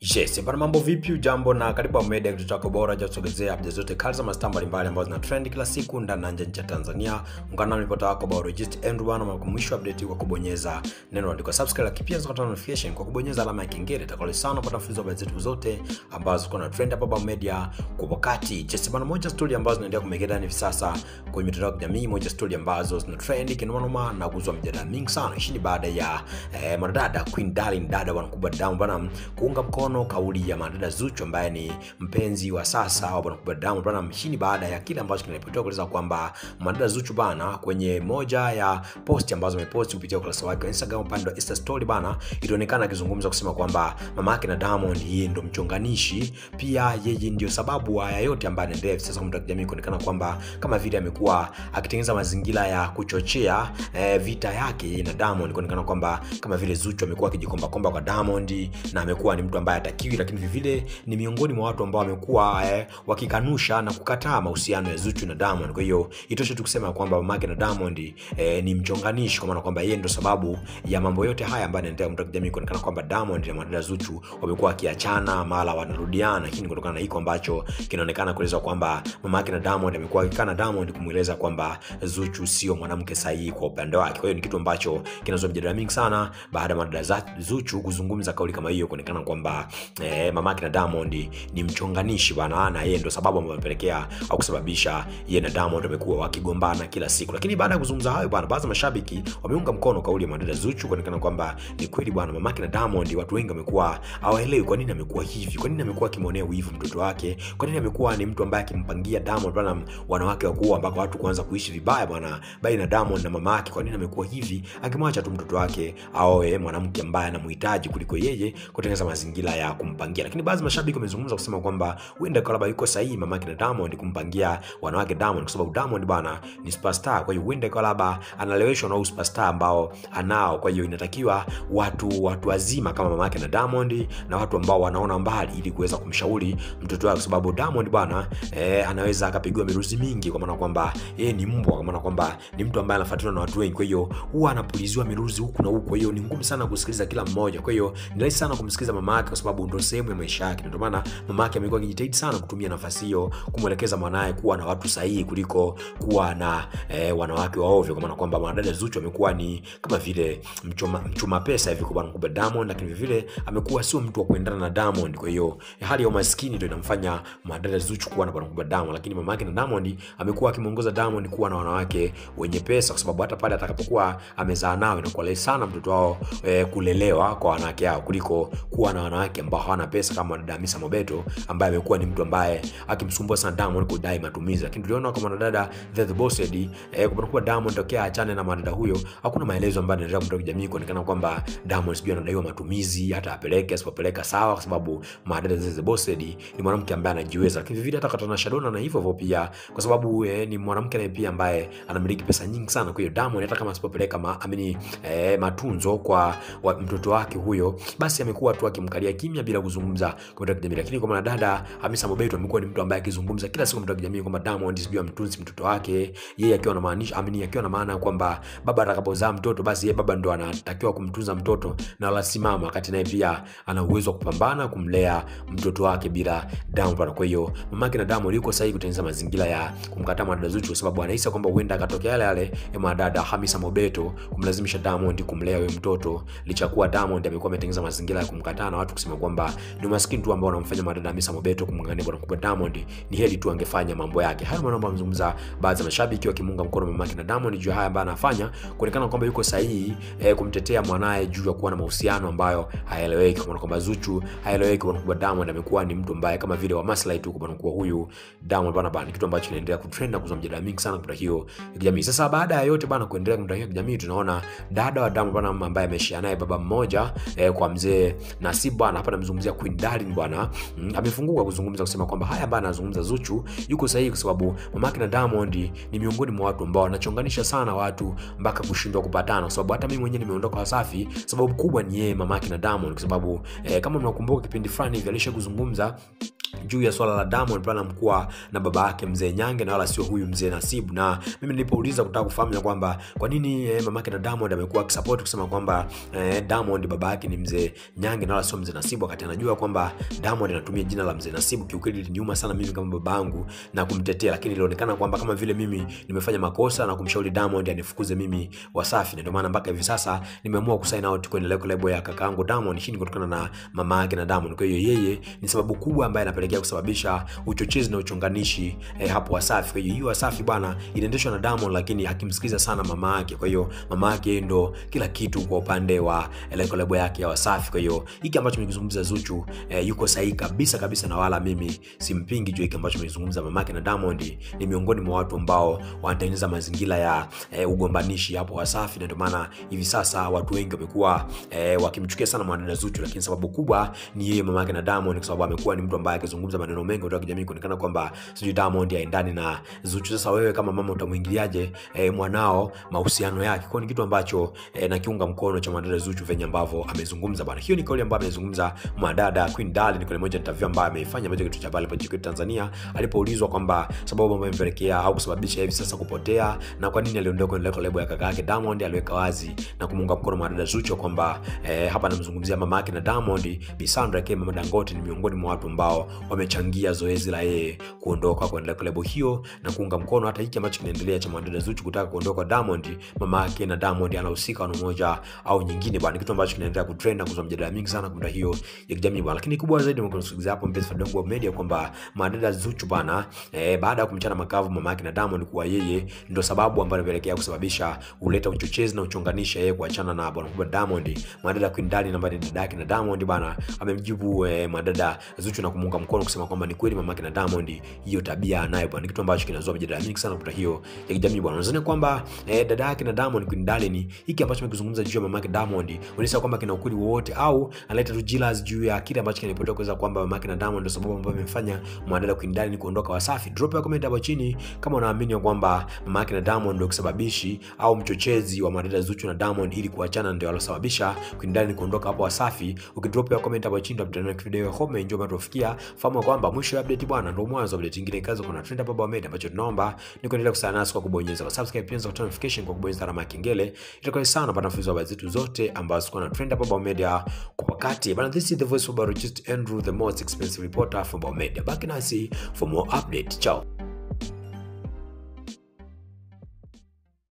Yes, bana mambo vipi? Jambo na karibu Media kitu chako bora cha kusogezea updates zote kali za mastaa mbalimbali ambazo zina trend kila siku ndani na nje ya nchi ya Tanzania. Ungana na ripota wako biologist Andrew bana kwa mwisho update kwa kubonyeza neno andiko subscribe, lakini pia zikata notification kwa kubonyeza alama ya kengele. Itakuwa sana kupata mfululizo wa updates zetu zote ambazo ziko na trend hapa Baba Media kwa wakati. Yes, bana moja story ambazo zinaendelea kumegeda hivi sasa kwenye mitandao ya kijamii, moja story ambazo zina trend kinoma na kuzua mjadala mingi sana. Hii ni baada ya eh, mwanadada Queen Darling dada bwana kubwa Diamond bana kuunga mkono kauli ya mwanadada Zuchu ambaye ni mpenzi wa sasa wa bwana kubwa Diamond bana. Hii ni baada ya kile ambacho kinaripotiwa kueleza kwamba mwanadada Zuchu bana kwenye moja ya posti ambazo ameposti kupitia ukurasa wake wa Instagram upande wa Insta story bana, ilionekana akizungumza kusema kwamba mama yake na Diamond yeye ndo mchonganishi, pia yeye ndio sababu haya yote ambayo anaendelea hivi sasa kwa jamii, kuonekana kwamba kama vile amekuwa akitengeneza mazingira ya kuchochea eh, vita yake yeye na Diamond, kuonekana kwamba kama vile Zuchu amekuwa akijikomba komba kwa Diamond na amekuwa ni mtu ambaye hatakiwi, lakini vivile ni miongoni mwa watu ambao wamekuwa eh, wakikanusha na kukataa mahusiano ya Zuchu na Diamond. Kwa hiyo itoshe tu kusema kwamba mamake na Diamond eh, ni mchonganishi, kwa maana kwamba yeye ndo sababu ya mambo yote haya ambayo yanaendelea mtandao jamii, kuonekana kwamba Diamond na mwanadada Zuchu wamekuwa wakiachana mara wanarudiana, lakini kutokana na hiko ambacho kinaonekana kueleza kwamba mamake na Diamond amekuwa akikana Diamond kumweleza kwamba Zuchu sio mwanamke sahihi kwa upande wake. Kwa hiyo ni kitu ambacho kinazua mjadala mingi sana baada ya mwanadada Zuchu kuzungumza kauli kama hiyo, kuonekana kwamba eh, mamake na Diamond ni mchonganishi bwana, na yeye ndo sababu ambayo amepelekea au kusababisha yeye na Diamond wamekuwa wakigombana kila siku. Lakini baada ya kuzungumza hayo bwana, baadhi ya mashabiki wameunga mkono kauli ya mwanadada Zuchu, kuonekana kwamba ni kweli bwana, mamake na Diamond, watu wengi wamekuwa hawaelewi kwa nini amekuwa hivi, kwa nini amekuwa akimwonea wivu mtoto wake, kwa nini amekuwa ni mtu ambaye akimpangia Diamond bwana wanawake wakuu, ambako watu kuanza kuishi vibaya bwana baina ya Diamond na mama yake. Kwa nini amekuwa hivi, akimwacha tu mtoto wake aoe mwanamke ambaye anamhitaji kuliko yeye kutengeneza mazingira ya kumpangia. Lakini baadhi ya mashabiki wamezungumza kusema kwamba huenda kwa labda yuko sahihi mama yake na Diamond kumpangia wanawake Diamond, kwa sababu Diamond bwana ni superstar. Kwa hiyo huenda kwa labda analeweshwa na superstar ambao anao. Kwa hiyo inatakiwa watu watu wazima kama mama yake na Diamond na watu ambao wanaona mbali, ili kuweza kumshauri mtoto wake, kwa sababu Diamond bwana eh, anaweza akapigiwa miruzi mingi, kwa maana kwamba yeye ni mbwa, kwa maana kwamba ni mtu ambaye anafuatiliwa na watu wengi. Kwa hiyo huwa anapuliziwa miruzi huku na huku, kwa hiyo ni ngumu sana kusikiliza kila mmoja. Kwa hiyo ni rahisi sana kumsikiliza mama yake, kwa sababu ndio sehemu ya maisha yake. Ndio maana mama yake amekuwa akijitahidi sana kutumia nafasi hiyo kumwelekeza mwanaye kuwa na watu sahihi kuliko kuwa na eh, wanawake wa ovyo, kwa maana kwamba mwanadada Zuchu amekuwa ni kama vile mchuma, mchuma pesa hivi kwa bwana kubwa Diamond, lakini vile amekuwa sio mtu wa kuendana na Diamond. Kwa hiyo hali ya umaskini ndio inamfanya mwanadada Zuchu kuwa na bwana kubwa Diamond, lakini mama yake na Diamond amekuwa akimwongoza Diamond kuwa na wanawake wenye pesa, kwa sababu hata pale atakapokuwa amezaa nao inakuwa rahisi sana mtoto wao eh, kulelewa kwa wanawake hao kuliko kuwa na wanawake ambao hawana pesa kama dada Hamisa Mobeto ambaye amekuwa ni mtu ambaye akimsumbua sana Diamond kudai matumizi. Lakini tuliona kwa mwanadada The Boss Lady eh, kwa kuwa Diamond tokea achane na mwanadada huyo, hakuna maelezo ambayo yanaendelea kumtoka jamii kuonekana kwamba Diamond sijui anadaiwa matumizi, hata apeleke asipopeleka sawa, kwa sababu mwanadada The Boss Lady ni mwanamke ambaye anajiweza, lakini vile hata katana Shadona na hivyo hivyo pia, kwa sababu eh, ni mwanamke naye pia ambaye anamiliki pesa nyingi sana. Kwa hiyo Diamond hata kama asipopeleka ma, amini eh, matunzo kwa wa, mtoto wake huyo, basi amekuwa tu akimkalia kimya bila kuzungumza kwa mtandao kijamii. Lakini kwa mwanadada Hamisa Mobeto amekuwa ni mtu ambaye akizungumza kila siku mtandao kijamii kwamba Diamond sijui amtunzi mtoto wake, yeye akiwa na maanisha amini, akiwa na maana kwamba baba atakapozaa mtoto basi yeye baba ndo anatakiwa kumtunza mtoto na wala si mama, wakati naye pia ana uwezo wa kupambana kumlea mtoto wake bila Diamond. Kwa hiyo mamake na Diamond yuko sahihi kutengeneza mazingira ya kumkataa mwanadada Zuchu, kwa sababu anahisi kwamba huenda akatokea yale yale ya mwanadada Hamisa Mobeto kumlazimisha Diamond kumlea huyo mtoto, licha kuwa Diamond amekuwa ametengeneza mazingira ya kumkataa na watu kusema kwamba ni maskini tu ambao wanamfanya mwanadada Hamisa Mobeto kumng'ang'ania bwana kubwa Diamond, ni heri tu angefanya mambo yake. Hayo maneno ambayo amezungumza baadhi ya mashabiki wakimunga mkono mamake na Diamond juu ya haya ambayo anafanya, kuonekana kwamba yuko sahihi eh, kumtetea mwanae juu ya kuwa na mahusiano ambayo hayaeleweki, kwa maana kwamba Zuchu haeleweki. Bwana kubwa Diamond amekuwa ni mtu ambaye kama vile wa maslahi tu, kwa maana kuwa huyu Diamond bwana bwana, kitu ambacho kinaendelea kutrend na kuzua mjadala mingi sana kwa hiyo kijamii. Sasa baada ya yote bwana kuendelea kwa hiyo kijamii, tunaona dada wa Diamond bwana ambaye ameshia naye baba mmoja eh, kwa mzee Nasib bwana, hapa namzungumzia Queen Darling bwana mm, amefunguka kuzungumza kusema kwamba haya ambayo anazungumza Zuchu yuko sahihi, kwa sababu mamake na Diamond ni miongoni mwa watu ambao wanachonganisha sana watu mpaka kushindwa kupatana, kwa sababu hata mimi mwenyewe nimeondoka Wasafi, sababu kubwa ni yeye mamake na Diamond, kwa sababu eh, kama mnakumbuka kipindi fulani hivi alisha kuzungumza juu ya swala la Diamond Platnumz kuwa na baba yake mzee Nyange na wala sio huyu mzee Nasibu. Na mimi nilipouliza kutaka kufahamu ya kwamba kwa nini eh, mamake na Diamond amekuwa akisupport kusema kwamba eh, Diamond baba yake ni mzee Nyange na wala sio mzee Nasibu, wakati anajua kwamba Diamond anatumia jina la mzee Nasibu. Kiukweli iliniuma sana mimi kama babangu na kumtetea, lakini ilionekana kwamba kama vile mimi nimefanya makosa na kumshauri Diamond anifukuze mimi Wasafi, na ndio maana mpaka hivi sasa nimeamua kusign out kwenye record label ya kakaangu Diamond. Hii ni kutokana na mama yake na Diamond. Kwa hiyo yeye ni sababu kubwa ambaye anapelekea kusababisha uchochezi na uchonganishi eh, hapo Wasafi. Kwa hiyo hiyo Wasafi bwana inaendeshwa na Diamond, lakini akimsikiliza sana mama yake. Kwa hiyo mama yake ndo kila kitu kwa upande wa record label yake ya Wasafi. Kwa hiyo hiki ambacho nimekizungumza Zuchu eh, yuko sahihi kabisa kabisa, na wala mimi simpingi juu hiki ambacho nimezungumza mama yake na Diamond. Ni miongoni mwa watu ambao wanatengeneza mazingira ya eh, ugombanishi hapo Wasafi, na ndio maana hivi sasa watu wengi wamekuwa eh, wakimchukia sana mwanadada Zuchu, lakini sababu kubwa ni yeye mama yake na Diamond, kwa sababu amekuwa ni mtu ambaye akizungumza maneno mengi kutoka kijamii kuonekana kwamba sijui Diamond haendani na Zuchu. Sasa wewe kama mama utamwingiliaje eh, mwanao mahusiano yake? Kwa ni kitu ambacho eh, nakiunga mkono cha mwanadada Zuchu venye ambavyo amezungumza bwana. Hiyo ni kauli ambayo amezungumza mwanadada Queen Darling kwenye moja interview ambayo ameifanya moja kitu cha pale pale Tanzania, alipoulizwa kwamba sababu ambayo imepelekea au kusababisha hivi sasa kupotea na kwa nini aliondoka kwenye record label ya kaka yake Diamond, aliweka wazi na kumuunga mkono mwanadada Zuchu kwamba eh, hapa namzungumzia mama yake na Diamond, Bi Sandra K mama Dangote ni miongoni mwa watu ambao wamechangia zoezi la yeye kuondoka kwenye record label hiyo na kuunga mkono hata hiki ambacho kinaendelea cha mwanadada Zuchu kutaka kuondoka kwa Diamond. Mama yake na Diamond anahusika na moja au nyingine bwana, kitu ambacho kinaendelea kutrend na kuzua mjadala mingi sana kwa hiyo ya kijamii bwana, lakini kubwa zaidi mkusikiliza hapo mpenzi Fadongo wa media kwamba mwanadada Zuchu bwana eh, baada ya kumchana makavu mama yake na Diamond kuwa yeye ndio sababu ambayo inapelekea kusababisha uleta uchochezi na uchonganisha yeye kuachana na bwana kubwa Diamond. Mwanadada Queen Darling ambaye ni dada yake na Diamond bwana amemjibu eh, mwanadada Zuchu na kumuunga mkono kusema kwamba ni kweli mama yake na Diamond hiyo tabia anayo bwana, kitu ambacho kinazua mjadala mingi sana kwa hiyo ya kijamii bwana. Unadhani kwamba eh, dada yake na Diamond Queen Darling hiki ambacho amekizungumza juu ya mama yake Diamond unaisa kwamba kina ukweli wowote au analeta tu jealous juu ya kile ambacho kinaripotiwa kuweza kwamba mama yake na Diamond ndio sababu ambayo imemfanya mwanadada Queen Darling kuondoka Wasafi? Drop ya comment hapo chini kama unaamini kwamba mama yake na Diamond ndio kisababishi au mchochezi wa mwanadada Zuchu na Diamond ili kuachana ndio alosababisha Queen Darling kuondoka hapo Wasafi. Ukidrop ya comment hapo chini tutakutana na video ya home njoo bado tufikia. Fahamu kwamba mwisho wa update bwana ndio mwanzo wa update nyingine kazo kuna trend hapa Baba ambacho tunaomba ni kuendelea kusana nasi kwa kubonyeza kwa subscribe pia kwa notification kwa kubonyeza alama ya kengele. Itakuwa sana pata mfululizo wa habari zetu zote ambazo ziko na trend hapa Baba Media kwa wakati. Bana, this is the voice of Barojist Andrew the most expensive reporter from Baba Media. Back nasi for more update. Ciao.